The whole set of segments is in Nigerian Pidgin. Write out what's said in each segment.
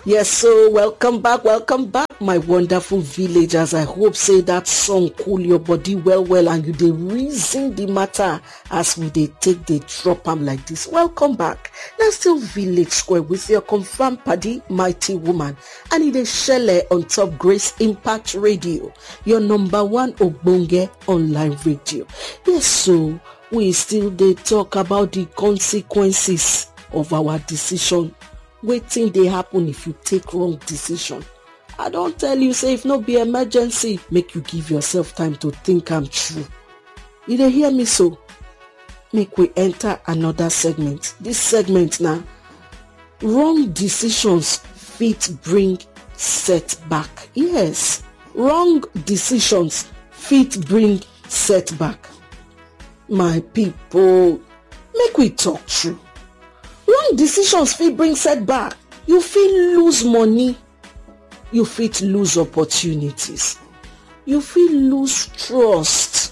Yes, so welcome back, welcome back, my wonderful villagers. I hope say that song cool your body well, well, and you dey reason the matter as we dey take dey drop am like this. Welcome back. Na still village square with your confirmed paddy, mighty woman, and e dey shele on top Grace Impact Radio, your number one ogbonge online radio. Yes, so we still dey talk about the consequences of our decision wetin dey happen if you take wrong decision i don tell you say if no be emergency make you give yourself time to think am through you dey hear me so make we enter another segment this segment na wrong decisions fit bring setback yes wrong decisions fit bring setback my people make we talk true wrong decisions fit bring setback you fit lose money you fit lose opportunities you fit lose trust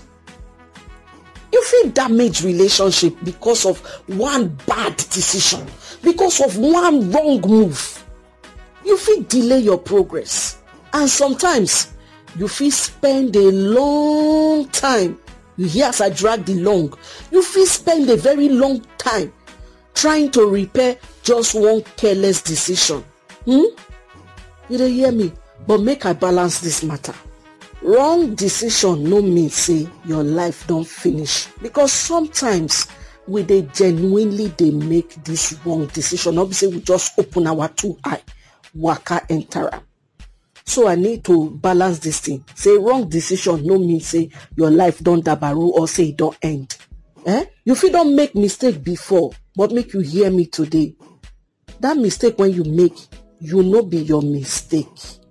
you fit damage relationship because of one bad decision because of one wrong move you fit delay your progress and sometimes you fit spend a long time you hear as i drag the long you fit spend a very long time trying to repair just one careless decision hmm you dey hear me but make i balance this matter wrong decision no mean say your life don finish because sometimes we dey genuinely dey make this wrong decision no be say we just open our two eye waka enter am so i need to balance this thing say wrong decision no mean say your life don dabaru or say e don end eh you fit don make mistake before but make you hear me today that mistake wey you make you no be your mistake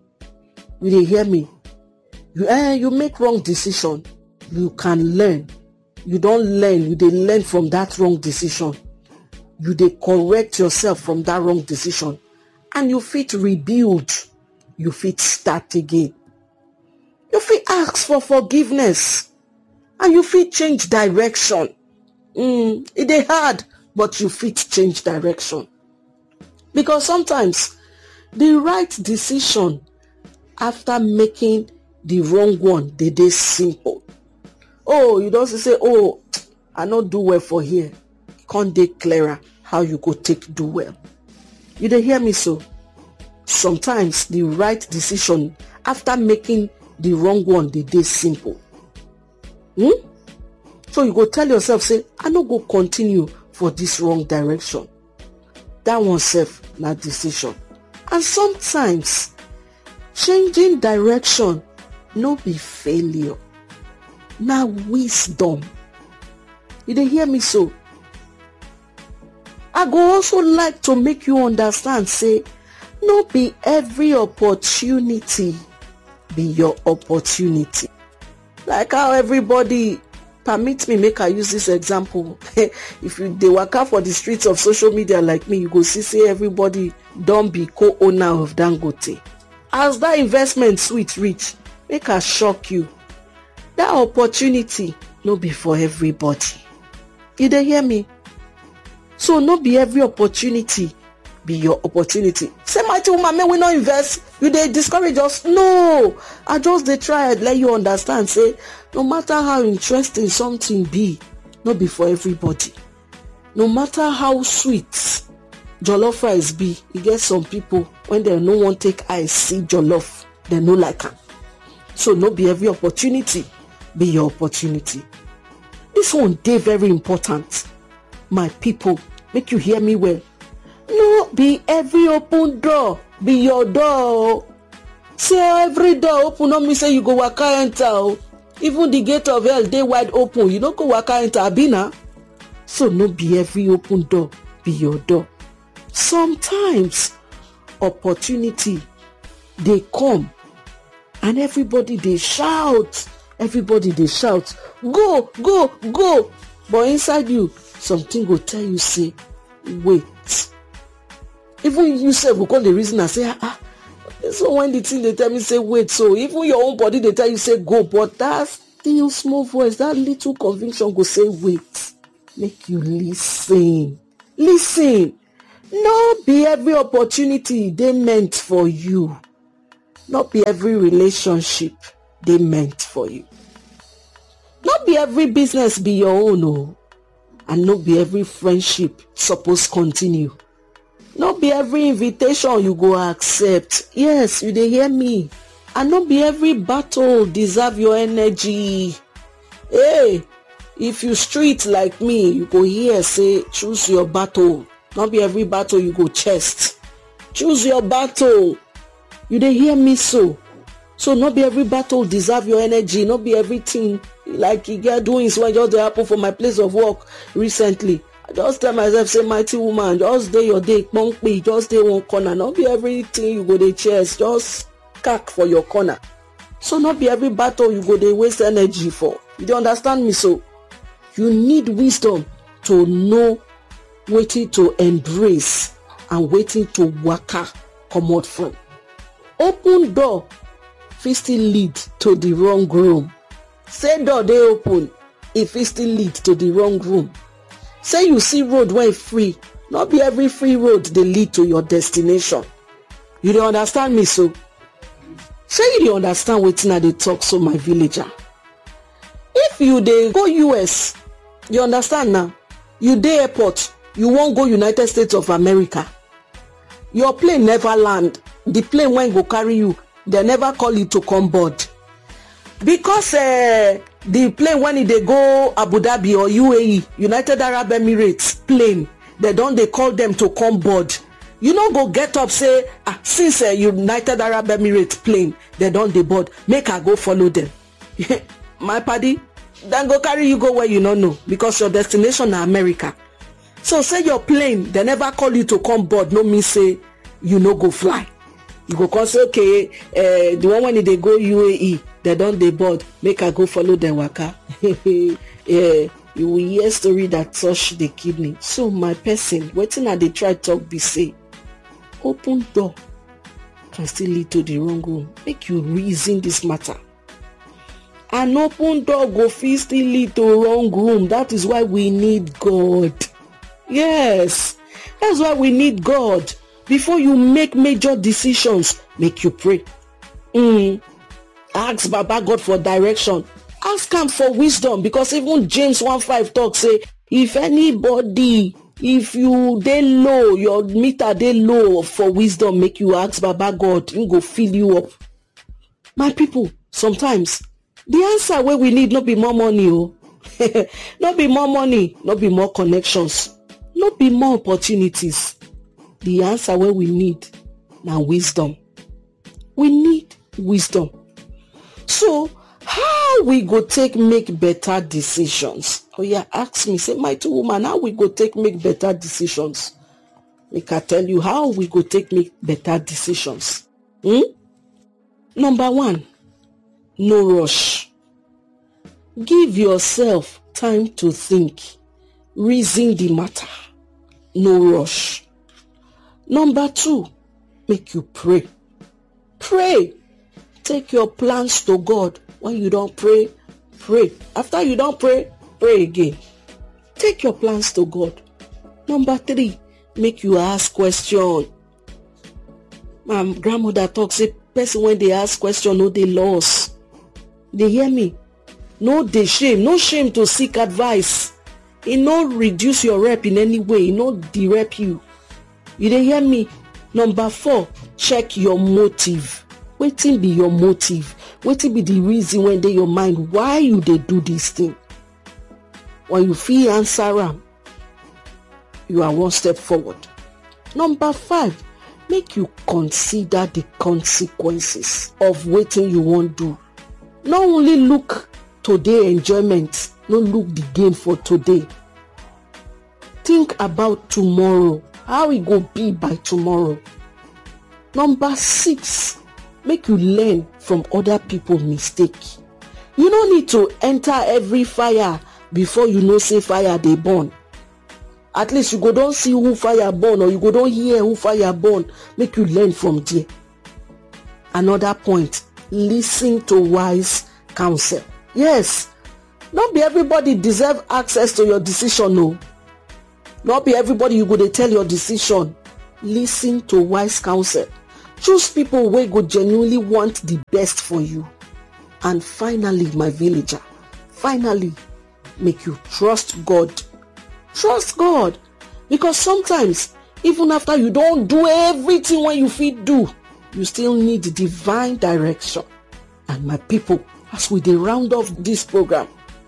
you dey hear me you eh you make wrong decision you can learn you don learn you dey learn from that wrong decision you dey correct yourself from that wrong decision and you fit rebuild you fit start again you fit ask for forgiveness and you fit change direction mm, e dey hard but you fit change direction because sometimes the right decision after making the wrong one dey dey simple oh you don see say oh i no do well for here come dey clearer how you go take do well you dey hear me so sometimes the right decision after making the wrong one dey dey simple hmm so you go tell yourself say i no go continue for this wrong direction that one sef na decision and sometimes changing direction no be failure na wisdom you dey hear me so i go also like to make you understand say no be every opportunity be your opportunity like how everybody permit me make i use this example if you dey waka for the streets of social media like me you go see say everybody don be co-owner of dangote as that investment sweet reach make i shock you that opportunity no be for everybody you dey hear me so no be every opportunity be your opportunity say mighty woman make we no invest you dey discourage us no i just dey try let you understand say no matter how interesting something be no be for everybody no matter how sweet jollof rice be e get some people when dem no wan take eye see jollof dem no like am so no be every opportunity be your opportunity this one dey very important my people make you hear me well no be every open door be your door o say every door open no mean say you go waka enter o even the gate of hell dey wide open you no go waka enter abi na so no be every open door be your door sometimes opportunity dey come and everybody dey shout everybody dey shout go go go but inside you something go tell you say wait even you sef go come dey reason am say ah so when the thing dey tell me say wait so even your own body dey tell you say go but that still small voice that little conviction go say wait make you lis ten lis ten no be every opportunity dey meant for you no be every relationship dey meant for you no be every business be your own o and no be every friendship suppose continue no be every invitation you go accept yes you dey hear me and no be every battle deserve your energy hey if you street like me you go hear say choose your battle no be every battle you go chest choose your battle you dey hear me so so no be every battle deserve your energy no be everything like e get doings wey just dey happen for my place of work recently i just tell myself say mighty woman just dey your day kpompe just dey one corner no be everything you go dey chest just cack for your corner so no be every battle you go dey waste energy for you dey understand me so you need wisdom to know wetin to embrace and wetin to waka comot from open door fit still lead to the wrong room say door dey open e fit still lead to the wrong room say you see road wey free no be every free road dey lead to your destination you dey understand me so shey you dey understand wetin i dey talk so my villager if you dey go us you understand now you dey airport you wan go united states of america your plane never land the plane wey go carry you dem never call you to come board because uh, the plane when e dey go abu dhabi or uae united arab emirates plane dem don dey call dem to come board you no go get up say ah since uh, united arab emirates plane dem don dey board make i go follow dem my padi dem go carry you go where you no know because your destination na america so say your plane dem never call you to come board no mean say you no go fly you go come say okay uh, the one when e dey go uae dem don dey board make i go follow dem waka yeah, you will hear story that touch the kidney so my person wetin i dey try talk be say open door can still lead to the wrong room make you reason this matter an open door go fit still lead to wrong room that is why we need god yes that's why we need god before you make major decisions make you pray mm. ask baba god for direction ask am for wisdom because even james 1:5 talk say if anybody if you dey low your meter dey low for wisdom make you ask baba god him go fill you up my people sometimes the answer wey we need no be more money o no be more money no be more connections no be more opportunities the answer wey we need na wisdom we need wisdom so how we go take make better decisions oya ask me say mighty woman how we go take make better decisions make i tell you how we go take make better decisions hmm number one no rush give yourself time to think reason the matter no rush number two make you pray pray take your plans to god when you don pray pray after you don pray pray again take your plans to god number three make you ask question my grandmother talk say person wey dey ask question no dey loss dey hear me no dey shame no shame to seek advice e no reduce your rep in any way e no derep you you dey hear me number four check your motive wetin be your motive wetin be the reason wey dey your mind why you dey do this thing when you fit answer am you are one step forward number five make you consider the consequences of wetin you wan do no only look today enjoyment no look the gain for today think about tomorrow how e go be by tomorrow number six make you learn from other people mistake you no need to enter every fire before you know say fire dey burn at least you go don see who fire burn or you go don hear who fire burn make you learn from there another point lis ten to wise counsel yes no be everybody deserve access to your decision o no be everybody you go dey tell your decision listen to wise counsel choose people wey go genuinely want the best for you and finally my villager finally make you trust god trust god because sometimes even after you don do everything wey you fit do you still need divine direction and my people as we dey round off dis program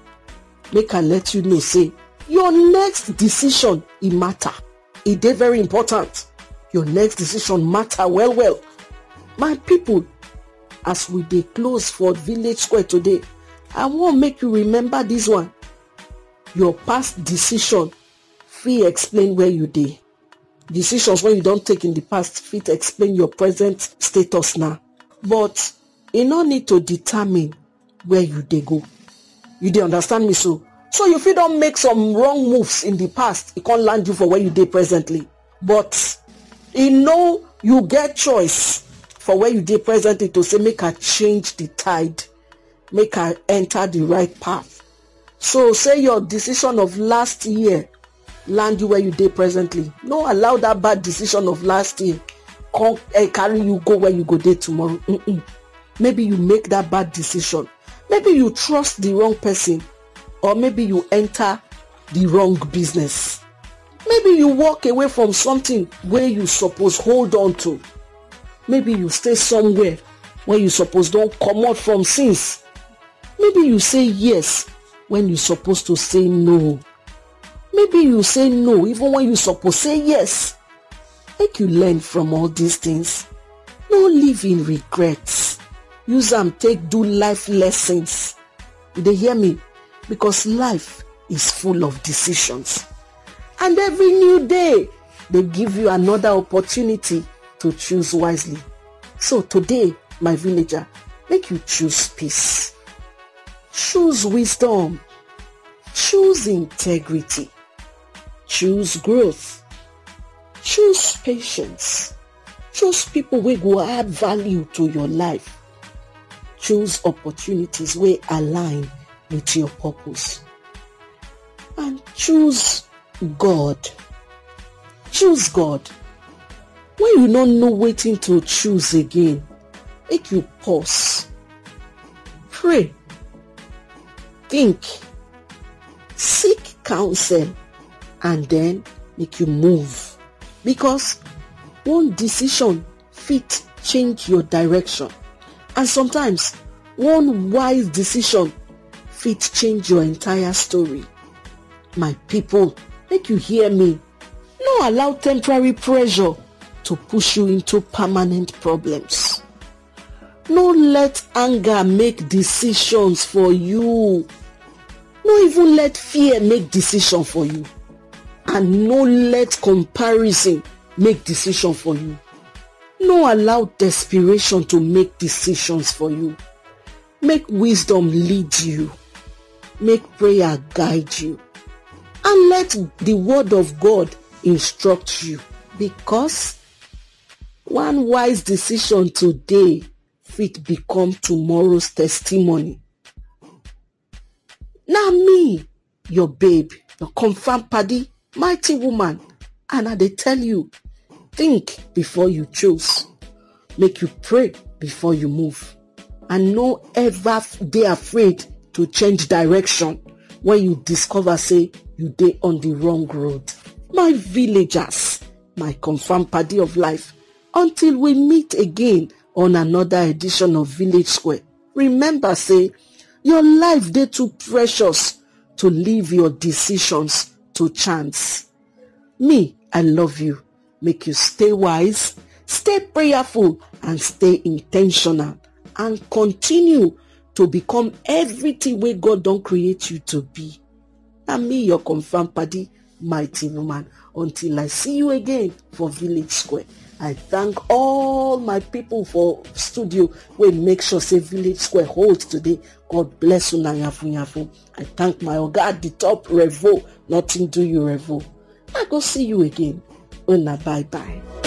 make i let you know say your next decision e matter e dey very important your next decision matter well well my people as we dey close for village square today i wan make you remember dis one your past decision fit explain where you dey decisions wey you don take in the past fit explain your present status now but e no need to determine where you dey go you dey understand me so so you fit don make some wrong moves in the past e con land you for where you dey presently but e know you get choice for where you dey presently to say make i change the tide make i enter the right path so say your decision of last year land you where you dey presently no allow that bad decision of last year come carry you go where you go dey tomorrow mm maybe you make that bad decision maybe you trust the wrong person or maybe you enter the wrong business maybe you walk away from something wey you suppose hold on to maybe you stay somewhere wey you suppose don comot from since maybe you say yes when you suppose to say no maybe you say no even when you suppose say yes make you learn from all these things no live in regrets use am take do life lessons you dey hear me because life is full of decisions and every new day dey give you another opportunity to choose wisely so today my villager make you choose peace choose wisdom choose integrity choose growth choose patience choose people wey go add value to your life choose opportunities wey align with your purpose and choose god choose god when you no know wetin to choose again make you pause pray think seek counsel and then make you move because one decision fit change your direction and sometimes one wise decision fit change your entire story my people make you hear me no allow temporary pressure to push you into permanent problems no let anger make decisions for you no even let fear make decision for you and no let comparison make decision for you no allow desperation to make decisions for you make wisdom lead you make prayer guide you and let the word of god instruct you because one wise decision today fit become tomorrow's testimony na me your babe your confirm padi mighty woman and i dey tell you think before you choose make you pray before you move and no ever dey afraid to change direction when you discover say you dey on the wrong road my villagers my confirm padi of life until we meet again on another edition of village square remember say your life dey too precious to leave your decisions to chance me i love you make you stay wise stay prayerful and stay intentional and continue to become everything wey god don create you to be na me your confirm padi mighty woman until i see you again for village square i thank all my people for studio wey make sure say village square hold today god bless una yafu yafu i thank my oga at the top revo nothing do you revo i go see you again una bye bye